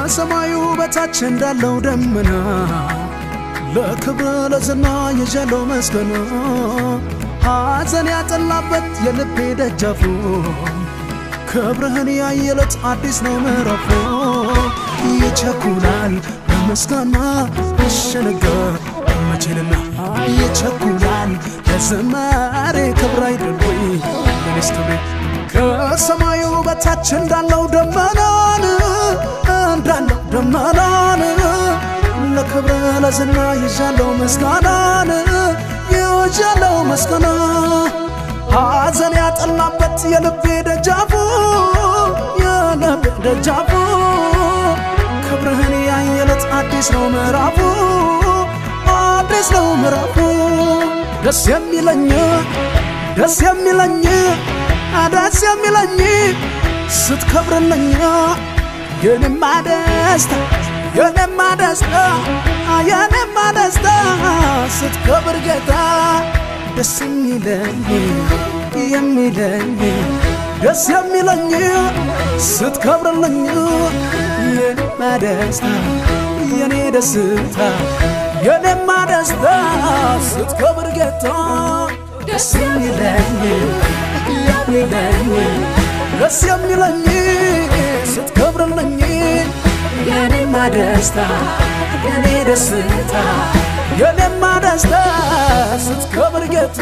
ከሰማዩ በታች እንዳለው ደመና ለክብር ለዝና የዣለው መስገና ሐዘን ያጠላበት የልቤ ደጃፉ ክብርህን ያየለት አዲስ ነው ምዕራፉ ይቸኩላል በምስጋና እሸነጋ መቼንና ይቸኩላል ለዝማሬ ክብር አይደል ወይ ለኔስ ክብሬ ከሰማዩ በታች እንዳለው ደመናን እንዳለው ደመናን ለክብር ለዝና ይዣለው ምስጋናን ይዣለው ምስጋና ሐዘን ያጠላበት የልቤ ደጃፉ የልቤ ደጃፉ ክብርህን ያየለት አዲስ ነው ምዕራፉ አዲስ ነው ምዕራፉ ደስ የሚለኝ ደስ የሚለኝ ደስ የሚለኝ ስትከብርልኝ የኔማ ደስታ የኔማ ደስታ የኔማ ደስታ ስትከብር ጌታ ደስ የሚለኝ የሚለኝ ደስ የሚለኝ ስትከብርልኝ የኔማ ደስታ የኔ ደስታ የኔማ ደስታ ስትከብር ጌታ ደስ የሚለኝ የሚለኝ ደስ የሚለኝ ስትከብርልኝ የኔማ ደስታ የኔ ደስታ የኔማ ደስታ ስትከብር ጌታ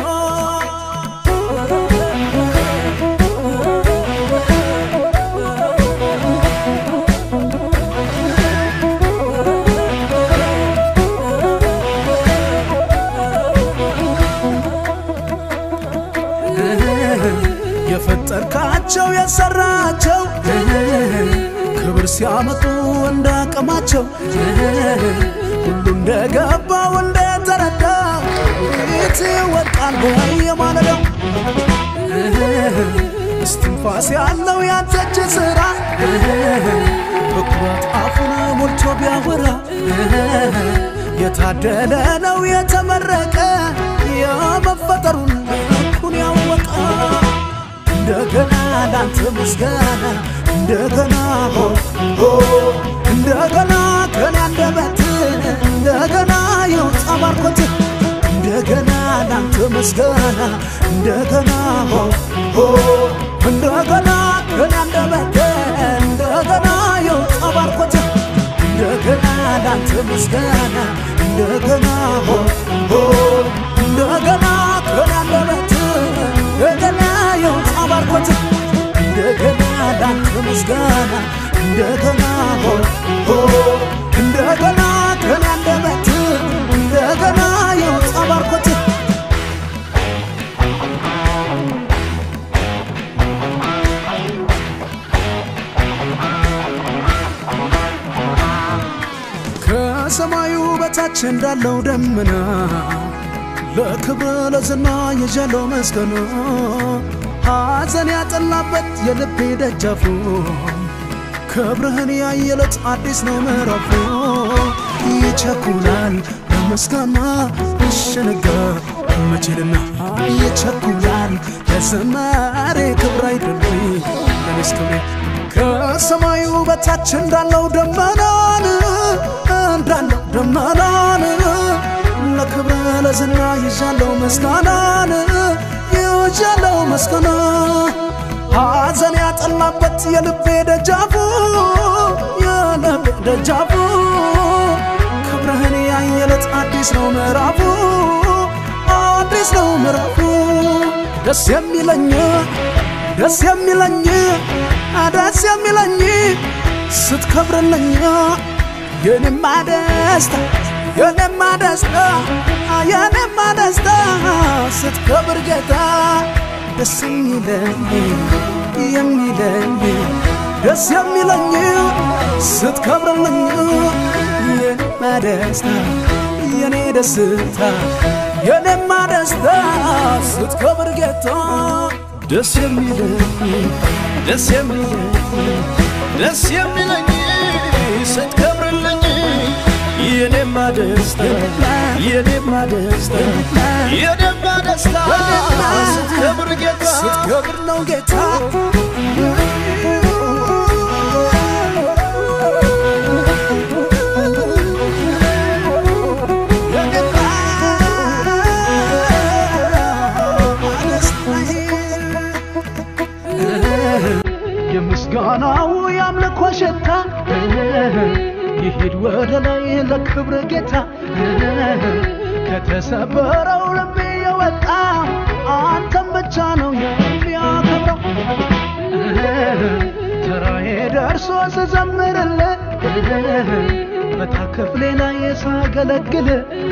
የፈጠርካቸው የሰራቸው ክብር ሲያመጡ እንዳቅማቸው ሁሉ እንደገባው እንደተረዳ ፊት ወድቃል በየማለዳው እስትንፋስ ያለው ያንተች ስራ በኩራት አፉን ሞልቶ ቢያወራ የታደለ ነው የተመረቀ የመፈጠሩን ልኩን ያወቀ እንደገና ላንተ ምስጋና እንደገና ሆ ሆ እንደገና ከኔ አንደበት እንደገና ይውጣ ባርኮት እንደገና ላንተ ምስጋና እንደገና ሆ ሆ እንደገና ከኔ አንደበት እንደገና ይውጣ ባርኮት እንደገና ላንተ ምስጋና እንደገና ሆ ሆ እንደገና ከኔ አንደበት እንደገና ይውጣ ባርኮት እንደገና ላንተ ምስጋና እንደገና ሆ ሆ እንደገና ከኔ አንደበት እንደገና ይውጣ ባርኮት ከሰማዩ በታች እንዳለው ደመና ለክብር ለዝና የዣለው መስገና ሐዘን ያጠላበት የልቤ ደጃፉ ክብርህን ያየለት አዲስ ነው ምዕራፉ ይቸኩላል በምስጋና እሸነጋ መቼልና ይቸኩላል ለዝማሬ ክብር አይደል ለኔስ ክብሬ ከሰማዩ በታች እንዳለው ደመናን እንዳለው ደመናን ለክብር ለዝና ይዣለው ምስጋናን ይዣለው ምስጋና ሐዘን ያጠላበት የልቤ ደጃፉ የልቤ ደጃፉ ክብርህን ያየለት አዲስ ነው ምዕራፉ አዲስ ነው ምዕራፉ ደስ የሚለኝ ደስ የሚለኝ ደስ የሚለኝ ስትከብርልኝ የኔማ ደስታ የኔማ ደስታ የኔማ ደስታ ስትከብር ጌታ ደስ የሚለኝ የሚለኝ ደስ የሚለኝ ስትከብርልኝ የኔማ ደስታ የኔ ደስታ የኔማ ደስታ ስትከብር ጌታ ደስ የሚለኝ ደስ የሚለኝ ደስ የሚለኝ ስትከብርልኝ የኔማ ደስታ የኔማ ደስታ የኔማ ደስታ ስትከብር ጌታ ስትከብር ነው ጌታ ይሂድ ወደ ላይ ለክብር ጌታ ከተሰበረው ልቤ የወጣ አንተም ብቻ ነው የሚያከብረው ተራዬ ደርሶ ስዘምርልህ በታክፍሌ ላይ ሳገለግል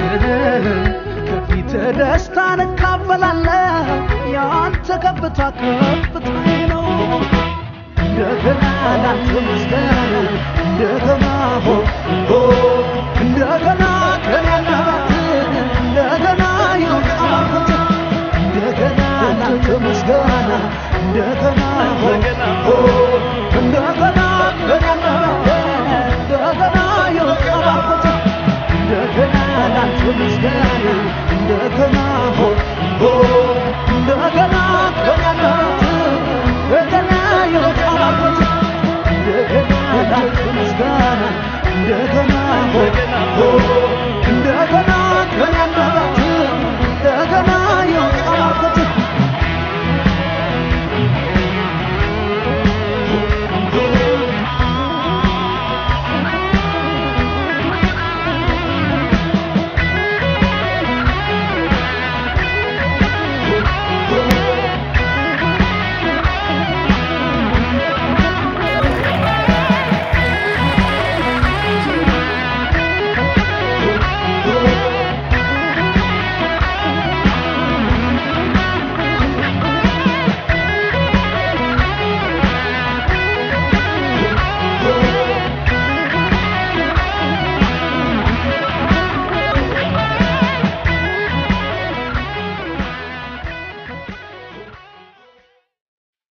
ከፊት ደስታን እካፈላለሁ የአንተ ከፍታ ከፍታዬ ነው እንደገና ላንተ ምስጋና እንደገና ሆ ሆ እንደገና ከኔናት እንደገና የውጣት እንደገና ላንተ ምስጋና እንደገና ሆ ሆ እንደገና ከኔናት እንደገና የውጣት እንደገና ላንተ ምስጋና እንደገና ሆ ሆ እንደገና ከኔናት እንደገና የውጣት እንደገና ላንተ ምስጋና እንደገና ሆ ሆ